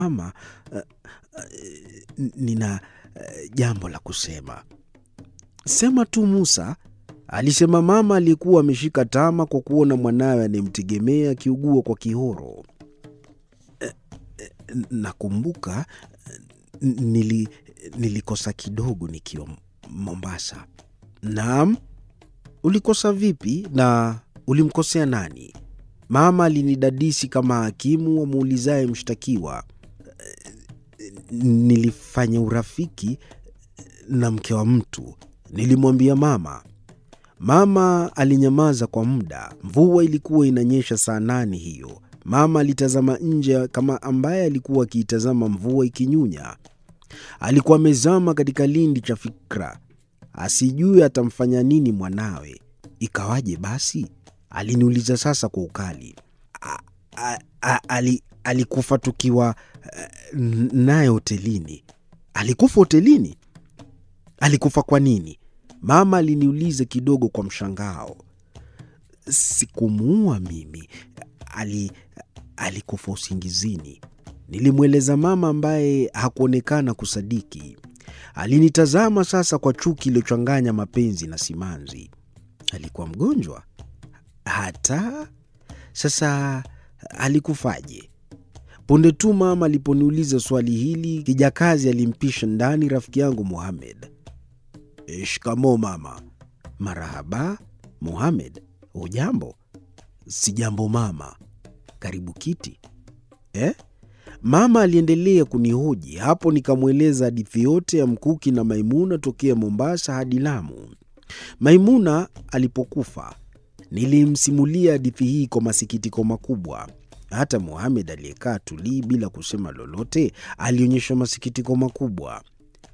Mama, uh, uh, nina uh, jambo la kusema. Sema tu Musa, alisema mama aliyekuwa ameshika tama kwa kuona mwanawe anayemtegemea akiugua kwa kihoro. Eh, eh, Nakumbuka eh, nili, nilikosa kidogo nikiwa Mombasa. Naam, ulikosa vipi na ulimkosea nani? Mama alinidadisi kama hakimu amuulizaye mshtakiwa. Nilifanya urafiki na mke wa mtu, nilimwambia mama. Mama alinyamaza kwa muda. Mvua ilikuwa inanyesha saa nane hiyo. Mama alitazama nje kama ambaye alikuwa akiitazama mvua ikinyunya. Alikuwa amezama katika lindi cha fikra, asijue atamfanya nini mwanawe. Ikawaje basi? Aliniuliza sasa kwa ukali. A, a, a, ali, alikufa tukiwa uh, naye hotelini. Alikufa hotelini? Alikufa kwa nini? Mama aliniuliza kidogo kwa mshangao. Sikumuua mimi, ali alikufa usingizini, nilimweleza mama, ambaye hakuonekana kusadiki. Alinitazama sasa kwa chuki iliyochanganya mapenzi na simanzi. Alikuwa mgonjwa hata sasa? Alikufaje? Punde tu mama aliponiuliza swali hili, kijakazi alimpisha ndani rafiki yangu Mohamed. E, shikamoo mama. Marahaba Mohamed, hujambo? Sijambo mama. Karibu kiti. Eh? Mama aliendelea kunihoji. Hapo nikamweleza hadithi yote ya Mkuki na Maimuna tokea Mombasa hadi Lamu. Maimuna alipokufa, nilimsimulia hadithi hii kwa masikitiko makubwa. Hata Mohamed aliyekaa tulii bila kusema lolote alionyesha masikitiko makubwa.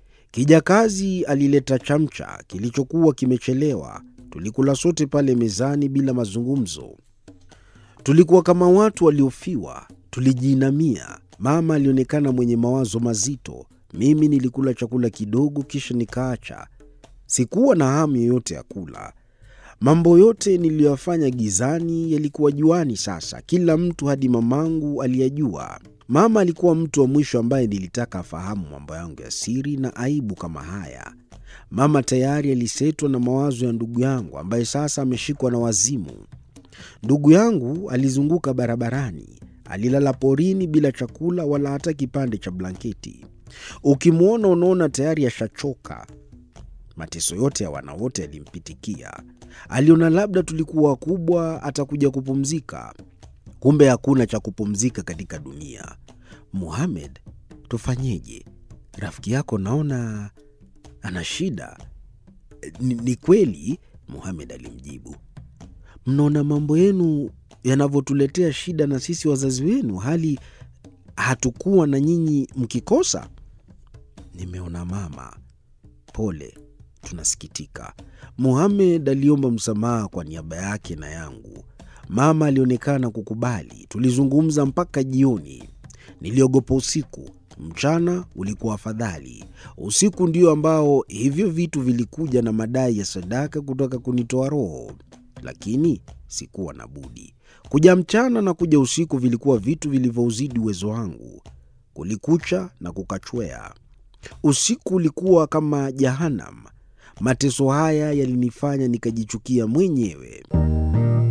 Kijakazi alileta chamcha kilichokuwa kimechelewa. Tulikula sote pale mezani bila mazungumzo. Tulikuwa kama watu waliofiwa, tulijiinamia. Mama alionekana mwenye mawazo mazito. Mimi nilikula chakula kidogo, kisha nikaacha. Sikuwa na hamu yoyote ya kula. Mambo yote niliyoyafanya gizani yalikuwa juani sasa. Kila mtu hadi mamangu aliyajua. Mama alikuwa mtu wa mwisho ambaye nilitaka afahamu mambo yangu ya siri na aibu kama haya. Mama tayari alisetwa na mawazo ya ndugu yangu ambaye sasa ameshikwa na wazimu. Ndugu yangu alizunguka barabarani, alilala porini bila chakula wala hata kipande cha blanketi. Ukimwona unaona tayari ashachoka. Mateso yote ya wana wote yalimpitikia. Aliona labda tulikuwa wakubwa, atakuja kupumzika. Kumbe hakuna cha kupumzika katika dunia. Muhamed, tufanyeje? Rafiki yako naona ana shida. Ni, ni kweli, Muhamed alimjibu. Mnaona mambo yenu yanavyotuletea shida na sisi wazazi wenu, hali hatukuwa na nyinyi mkikosa. Nimeona mama, pole, tunasikitika. Muhamed aliomba msamaha kwa niaba yake na yangu. Mama alionekana kukubali. Tulizungumza mpaka jioni. Niliogopa usiku, mchana ulikuwa afadhali. Usiku ndio ambao hivyo vitu vilikuja na madai ya sadaka kutaka kunitoa roho, lakini sikuwa na budi. Kuja mchana na kuja usiku vilikuwa vitu vilivyouzidi uwezo wangu. Kulikucha na kukachwea. Usiku ulikuwa kama Jahanam. Mateso haya yalinifanya nikajichukia mwenyewe.